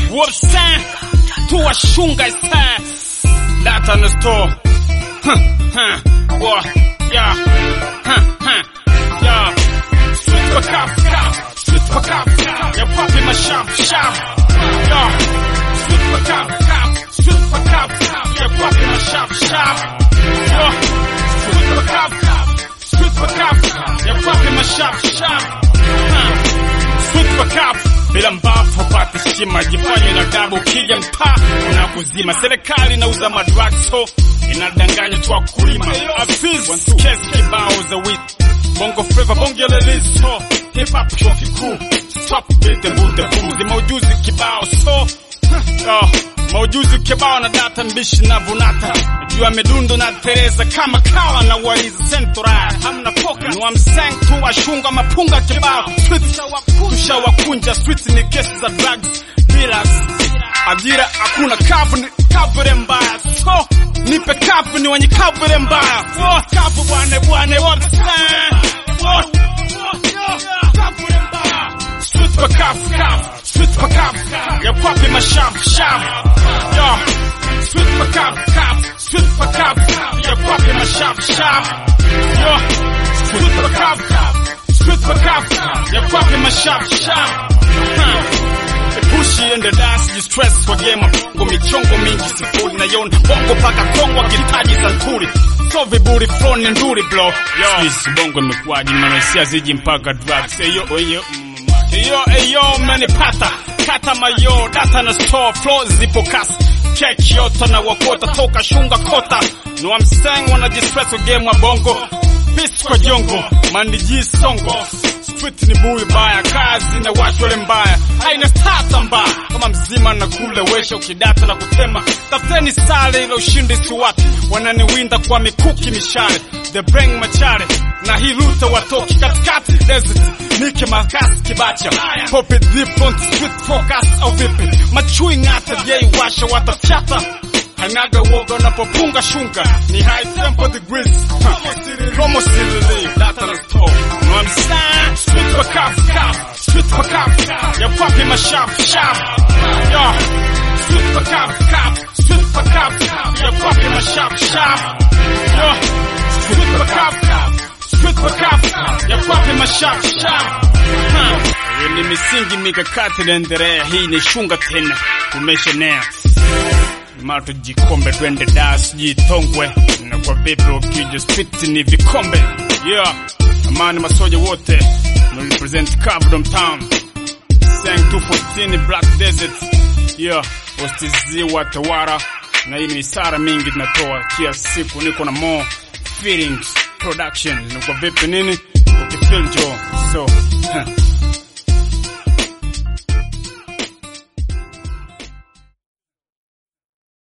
Wopsan tuwashunga isa data na store huh, huh, wa ya huh, huh, ya Street for cop, cop, street for cop, ya papi ma shop, shop, ya Street for cop, cop, street for cop, ya papi ma shop, shop, ya Street for cop, cop, street for cop, ya papi ma shop, shop, huh. Street for cop bila mbafu pata heshima, jifanye na dabu, ukija mtaa na kuzima. Serikali inauza madrugs so inadanganya tu wakulima. Afiz kesi kibao za wit bongo flava bonge la liso hip hop chuo kikuu stop bete bute pumzi maujuzi kibao so oh, maujuzi kibao na data mbishi na vunata juu ya medundo na tereza kama kawa na waliza sentora hamna poka ni wamseng tu washunga mapunga kibao tushawakunja street ni kesi za drugs dealers ajira hakuna kavu ni kavure mbaya so nipe kavu ni wenye kavure mbaya oh, kavu bwane bwane wamseng oh, kavure mbaya street for kavu kavu street for kavu ya kwapi mashavu shavu yo street for kavu kavu street for kavu ya kwapi mashavu shavu yo street for kavu kavu street for kavu ya kwapi mashavu shavu huh. Pushi ende das distress kwa game bongo michongo mingi sifuri na yon bongo paka kongo kitaji santuri so viburi flow ni nduri bro yo sisi bongo imekuwaje manaisia ziji mpaka drugs eyo eyo eyo eyo menipata kata mayo data na store flow zipo kasi keki yote na wakota toka shunga kota ni wamseng wana distress kwa game wa bongo Peace kwa jongo mandiji songo street ni bui baya kazi na watu wale mbaya haina stata mbaya kama mzima na kule wesha ukidata na kutema tafuteni sale ila ushindi si watu wananiwinda kwa mikuki mishale the bring machare na hii luta watoki katikati desert nike makasi kibacha pop it different street focus au vipi machui ngata yei washa watafyata Hanaga woga unapopunga shunga ni high tempo degrees Promo silili data na store No I'm saying Street for cop cop Street for cop Ya papi ma shop shop Yo Street for cop cop Street for cop Ya papi ma shop shop Yo Street for cop cop Street for cop Ya papi ma shop shop Huh. Ni misingi mikakati naendelea hii ni shunga tena tumeshenea mara tujikombe twende das jitongwe na kwa vipi ukija street ni vikombe yeah amani masoja wote na represent Cavdom Town sang 214 Black Desert yeah wastiziwa tawara na hii ni isara mingi tunatoa kila siku niko na more feelings production na kwa vipi nini ukifeel jo so huh.